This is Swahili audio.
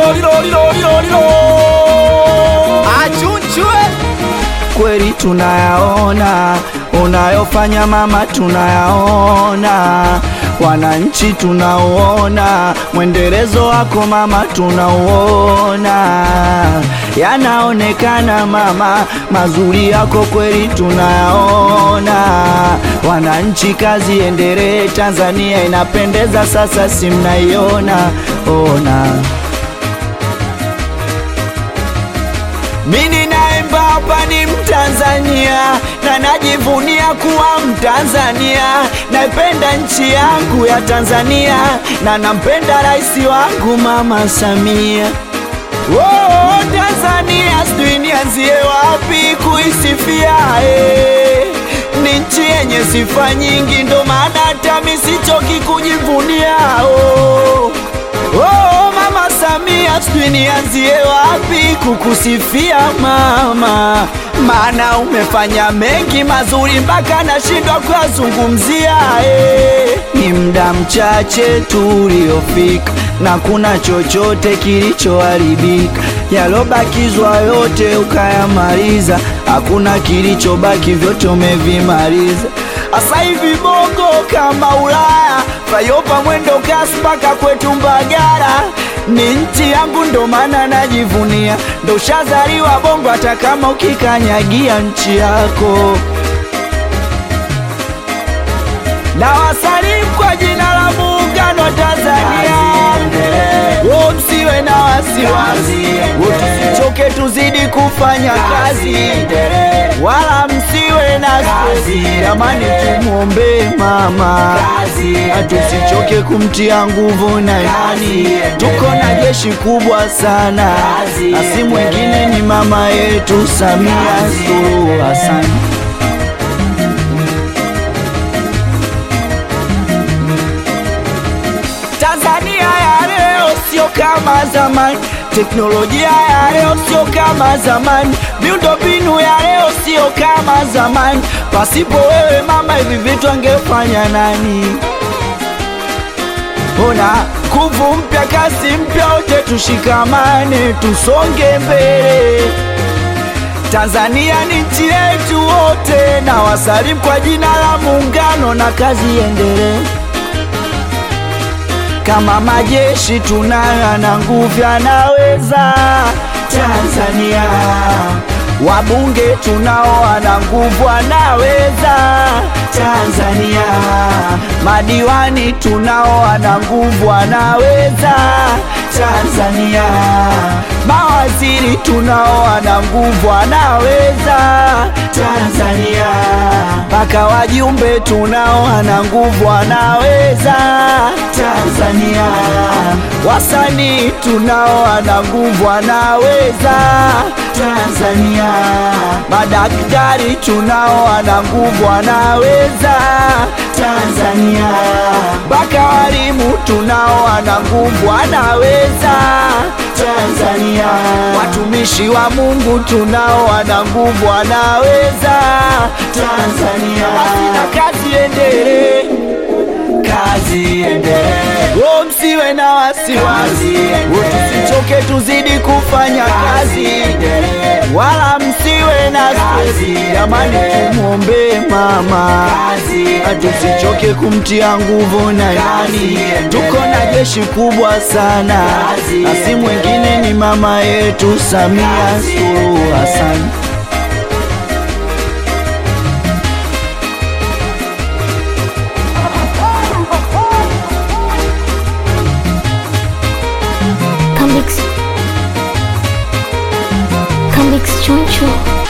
lilo lilo lilo lilo lilo achunchwe kweli tunayaona unayofanya mama, tunayaona wananchi, tunauona mwendelezo wako mama, tunauona yanaonekana mama, mazuri yako kweli tunayaona. Wananchi, kazi endelee, Tanzania inapendeza sasa, si mnaiona ona Mimi naimba hapa ni Mtanzania na najivunia kuwa Mtanzania. Naipenda nchi yangu ya Tanzania na nampenda rais wangu Mama Samia. Oh, Tanzania sijui nianzie wapi kuisifia eh. Ni nchi yenye sifa nyingi, ndo maana hata mimi sichoki kujivunia oh. Oh, Mama Samia, sijui nianzie wapi kukusifia mama, maana umefanya mengi mazuri mpaka nashindwa kuyazungumzia. Eh, ni muda mchache tuliofika na kuna chochote kilichoharibika, yalobakizwa yote ukayamaliza, hakuna kilichobaki, vyote umevimaliza. Asa hivi bongo kama Ulaya, fayopa mwendo kasi mpaka kwetu Mbagara. Ni nchi yangu ndo maana najivunia, ndo shazaliwa bongo, hata kama ukikanyagia nchi yako. Na wasalimu kwa jina la Muungano wa Tanzania, wo msiwe na wasiwasi, wo tusichoke, tuzidi kufanya kazi, wala msiwe na stresi. Jamani, tumwombee mama, hatusichoke kumtia nguvu na imani. Tuko na jeshi kubwa sana, na si mwingine ni mama yetu Samia Suluhu Hassan. Tanzania ya leo sio kama zamani, teknolojia ya leo sio kama zamani, miundombinu ya leo sio kama zamani. Pasipo wewe mama, hivi vitu angefanya nani? Ona nguvu mpya, kasi mpya, wote tushikamane, tusonge mbele. Tanzania ni nchi yetu wote, na wasalimu kwa jina la Muungano, na kazi iendelee kama majeshi tunayo na nguvu yanaweza Tanzania, wabunge tunao wana nguvu wanaweza Tanzania, madiwani tunao wana nguvu wanaweza Tanzania, mawaziri tunao wana nguvu wanaweza Tanzania, mpaka wajumbe tunao wana nguvu wanaweza Tanzania, wasanii tunao wana nguvu wanaweza Tanzania, madaktari tunao wana nguvu wanaweza Tanzania, mpaka walimu tunao wana nguvu wanaweza Tanzania, watumishi wa Mungu tunao wana nguvu wanaweza Tanzania, basi na kazi endelee kazi endelee, oh, msiwe na wasiwasi, oh, tusichoke, tuzidi kufanya kazi, wala msiwe na stresi. Jamani, tumwombee mama, hatusichoke kumtia nguvu na imani. Tuko na jeshi kubwa sana, na si mwingine ni mama yetu Samia Suluhu Hassan. Come mix. Come mix choncho.